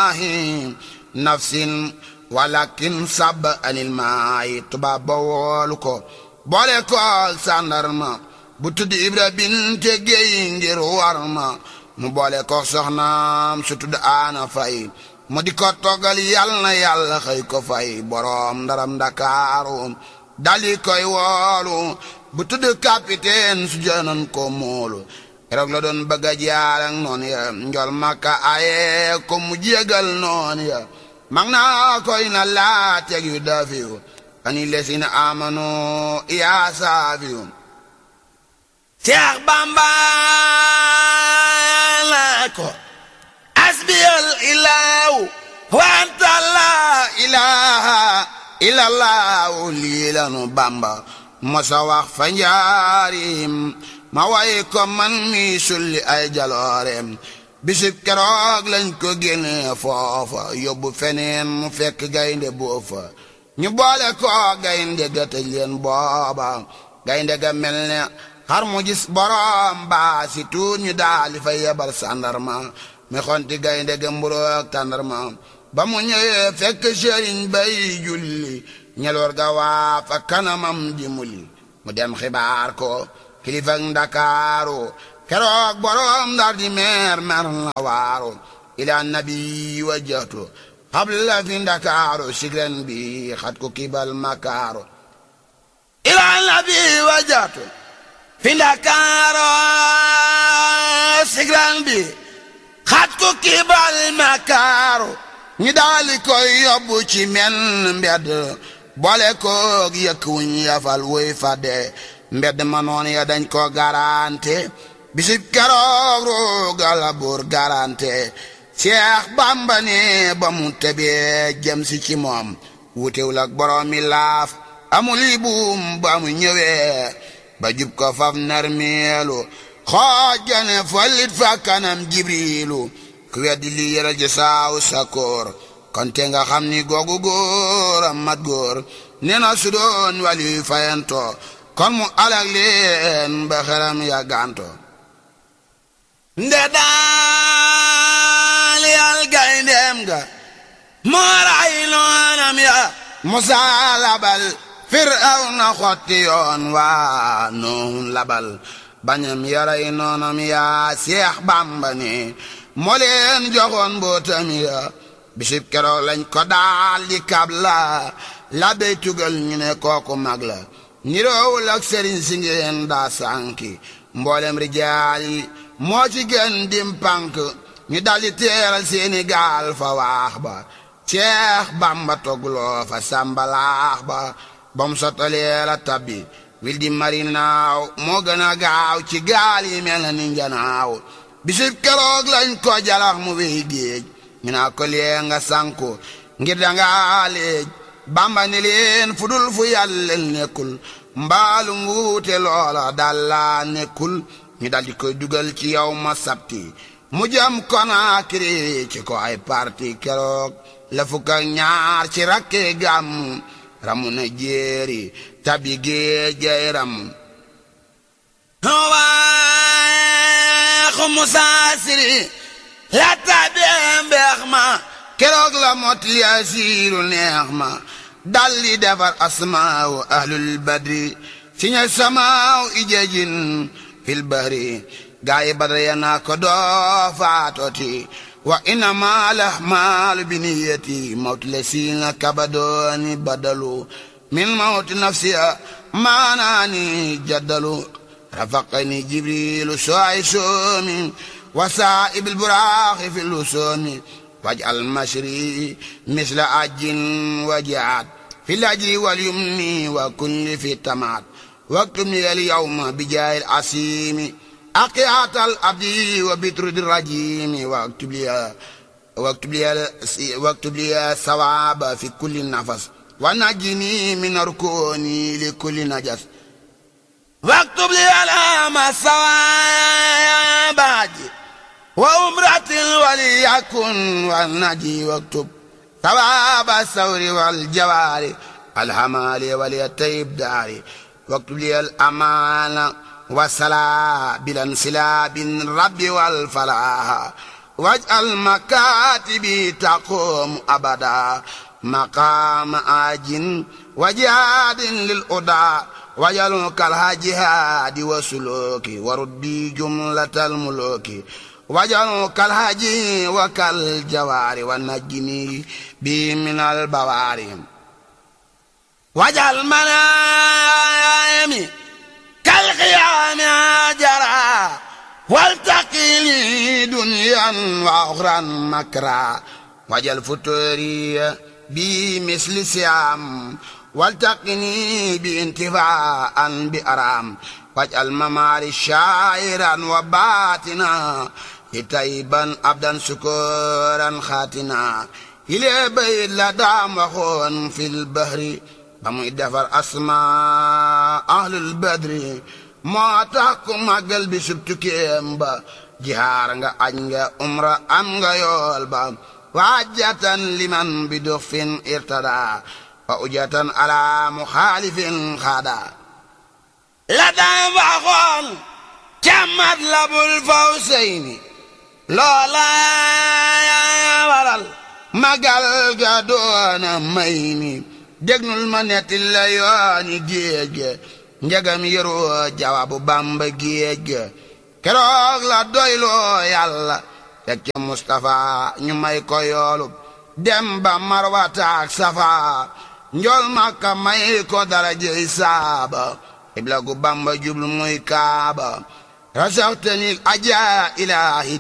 maahi nafsin walakin sab anil maayi tubaab ba woolu ko boole ko sàndarma bu tudd ibra binte géey ngir war ma mu boole ko soxnaam su tudd aana fay mu di ko toggal yal na yàlla xëy ko fay boroom ndaram ndakaaru dali koy woolu bu tudd capitaine su jënoon ko moolu keroog la doon bëgg a jaar ak noonu ya njol makka aye ko mu jégal noonu ya mag naa koy na laa teg yu dafiyu ani lesina amanu yaa saafiyu Seex Bamba la ko asbiyal ilaahu wa anta la ilaha illallahu lii lanu Bamba mosa wax fa njaarim ma way ko man mi sulli ay jaloorem bisib keroog lañ ko génne foofa yóbbu feneen mu fekk gaynde boofa ñu boole ko gaynde ga tëj leen booba gaynde ga mel ne xar mu gis borom baa si tuut ñu daali fa yebal sàndarma mi xonti gaynde ga mburoog tàndarma ba mu ñëwee fekk sëriñ bay julli ñeloor ga waa fa kanamam di muli mu dem xibaar ko kilifa ndakaaru keroog borom ndar di meer mer na waaru ila nabi wajjatu xabla fi ndakaaru sigren bi xat ko kibal makaaru ila nabi wajjatu fi ndakaaru sigren bi xat ko kibal makaaru ñi daali koy yóbbu ci men mbedd boole koog yëkk wuñ yafal woy fadde mbedd ma noon ya dañ ko garante bisib keroog roogala buur garante Seex Bàmba ne ba mu tebee jëm si ci moom wutewul ak borom mi laaf amul yi buum ba mu ñëwee ba jub ko faf narmeelu xoojane follit fa kanam jibriilu ku weddi li yëral ji saaw sakoor kon te nga xam ni googu góor a mat góor nee na su doon wali fayanto kon mu alag leen ba xeram ya ganto nde daal yal gayndeem ga moo ray noonam ya musaa labal firawna xotti yoon waa noon labal bañam yaray noonam ya seex bàmba ne moo leen joxoon mbootam ya bisib keroog lañ ko daal di kab la la bey tugal ñu ne kooku mag la niroowul ak sëriñ si ngeen daa sànki mboolem rijaal yi moo ci gën dim pànk ñu daldi teeral seeni gaal fa waax ba ceex bamba togloo fa sàmbalaax ba bam sottalee la tabbi wil di mari naaw moo gën a gaaw ci gaal yi mel na ni njanaaw bisib keroog lañ ko jalax mu wéy géej ñu naa ko lee nga sanku ngir dangaa léej bamba ni leen fu dul fu yàlla nekkul mbaalu nguute loola dalla nekkul ñu daldi koy dugal ci yow ma sabti mu jëm Konaakiri ci ko ay parti keroog la fukk ak ñaar ci rakke gàmm ramu na jéeri tabi géejay ramu waaxu musaasiri la tabee mbeex ma keroog la mot li asiiru neex ma dalli defar asmaaw ahlul badri si ña samaaw ijajin fil bahri gaayi badra ya naa ko doo faatoti wa innama lahmaalu biniyati mawtu le siina kabadooni badalu min mawti nafsiya maanaani jaddalu rafaqani jibrilu soay soomi wa saa'ibil buraaxi fi lusoomi waj'al mashri misla ajin wajaat fi lajri wal yumni wa kulli fi tamaat واكتب لي اليوم بجاه العسيم أقيات الأبدي وبترد الرجيم واكتب لي واكتب لي واكتب لي الثواب في كل نفس ونجني من ركوني لكل نجس واكتب لي الام الثواب وأمرة وليكن والنجي واكتب ثواب الثور والجوار الحمال وليتيب داري واكتب لي الأمان والصلاة بالانسلاب الرب والفلاح waj'al makatibi taqum abada maqama ajin wajadin lil uda wajal kal hajihadi wa suluki waruddi jumlatal muluki wajal kal haji wa kal jawari wa najjini bi min al bawari wajal manayami kal qiyami jara waltaqili dunyan wa ukhran makra wajal futuri bi misli siyam والتقني بانتفاء بأرام واجعل مماري شاعرا وباتنا تيبا عبدا سكورا خاتنا إلى بيت لدام وخون في البحر بمو دفر أسماء أهل البدر ما تحكم قلبي سبتكيم با جهار nga aj nga umra am nga yool ba waajatan liman bi duxfin irtada wa ujatan ala muxaalifin xaada la daan waxoon càmmat labul faw seyni loola waral magal ga doona may ni dégnul ma netti la yooni géej ga njagam yëroo jawabu bamba géej ga keroog la doyloo yàlla teg ca Mustafa ñu may ko yoolub dem ba marwataak safa njol makka may ko darajey saaba ibla gu bamba jublu muy kaaba rasaxtani aja ilahi